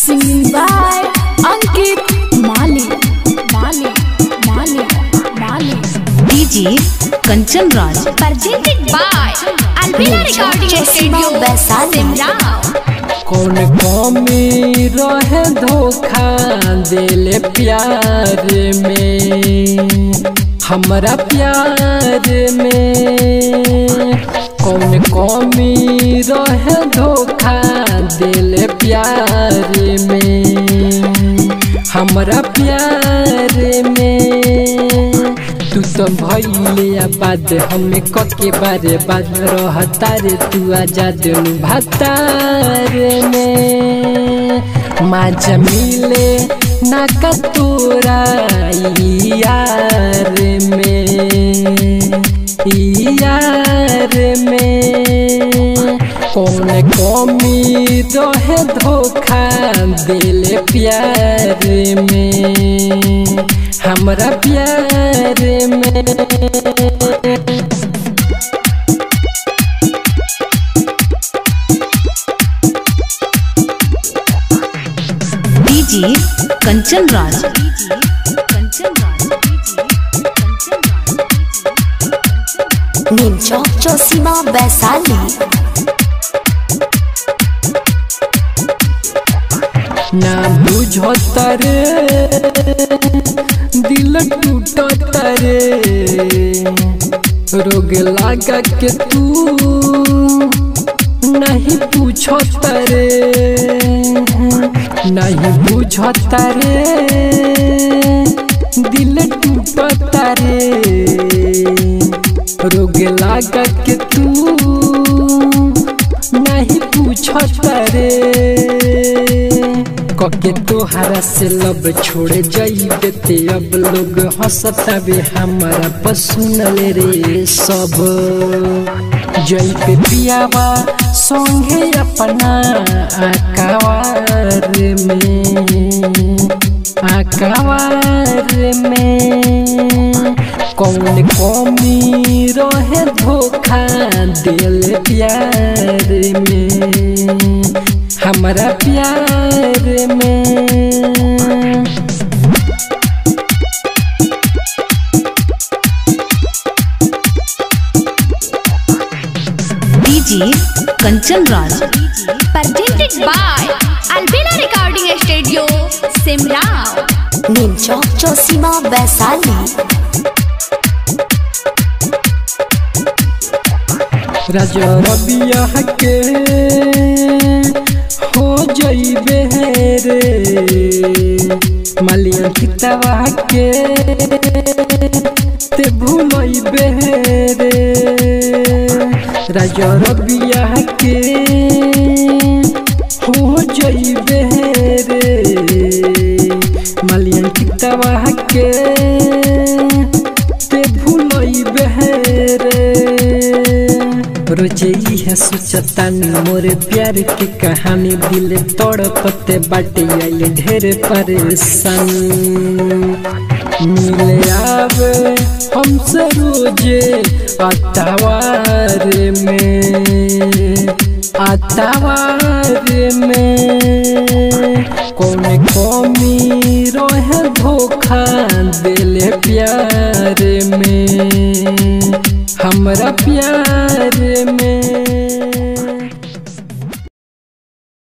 Singing by Ankit Mali. Mali. Mali. Mali. DJ Kanchan Raj. Presented by Albina Recording Studio, Simrao. कौन कमी रहे धोखा दिले प्यार में हमरा प्यार में कौन कमी रहे धोखा दिले प्यार में हमरा प्यार में तू तो भैले आबाद हमें कके बारे बाद रहता रे तू आजाद भतार में माज मिले ना कतोरा यार में यार में कौन कमी रहे धोखा दिल प्यार में हमरा प्यार में DJ Kanchan Raj. Kanchan Raj. नीम चौक चौसीमा वैशाली ना बुझो तरे दिल टूटो तरे रोग लागा के तू नहीं पूछो तरे नहीं बुझो तरे दिल टूटो तरे रोग लागा के तू नहीं पूछो तरे कके तोहरा से लब छोड़ जाइबे ते अब लोग हंसता बे हमारा पसुनल रे सब जई पे पियावा संगे अपना आकावार में आकावार में कौन कमी रहे धोखा दिल प्यार में हमारा प्यार में DJ Kanchan Raj. presented by Albina Recording Studio, Simrao. नीम चौक चौसीमा वैशाली राजा रबिया के हो जइबे रे मालिया किताबा के ते भूलइबे रे राजा रबिया के हो जइबे रे मालिया किताबा के ते भूलइबे रे रोजे है सोचतानी मोरे प्यार की कहानी दिल तड़पते बाटे आइले ढेर परेशान मिले आवे हमसे रोजे अतावार में अतावार में कौन कमी रहे धोखा दिल प्यार में हमरा प्यार